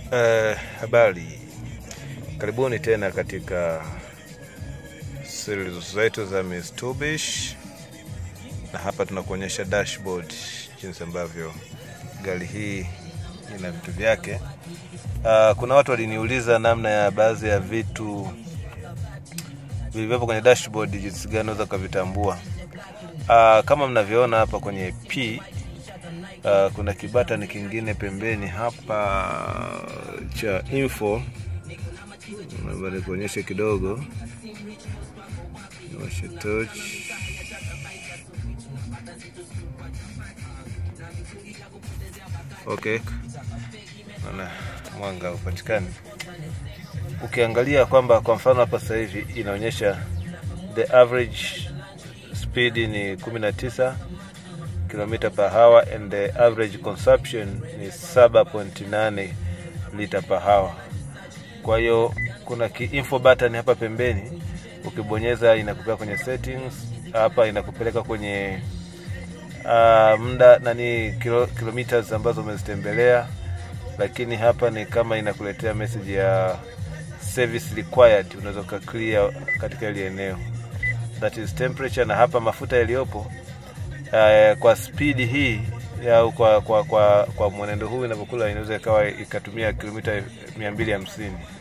Uh, habari, karibuni tena katika series zetu za Mitsubishi, na hapa tunakuonyesha dashboard, jinsi ambavyo gari hii ina vitu vyake. Uh, kuna watu waliniuliza namna ya baadhi ya vitu vilivyopo kwenye dashboard, jinsi gani unaweza ukavitambua. Uh, kama mnavyoona hapa kwenye P Uh, kuna kibatani kingine pembeni hapa cha info, naomba nikuonyeshe kidogo. Washe torch. Okay, naona mwanga upatikani. Ukiangalia kwamba kwa mfano hapa sasa hivi inaonyesha the average speed ni 19 kilomita per hour and the average consumption ni 7.8 lita per hour. Kwa hiyo kuna ki info button hapa pembeni, ukibonyeza inakupeleka kwenye settings, hapa inakupeleka kwenye uh, muda nani kilo, kilometers ambazo umezitembelea, lakini hapa ni kama inakuletea message ya service required, unaweza ka clear katika ile eneo, that is temperature, na hapa mafuta yaliyopo Uh, kwa spidi hii au kwa, kwa, kwa, kwa mwenendo huu inavyokula inaweza ikawa ikatumia kilomita mia mbili hamsini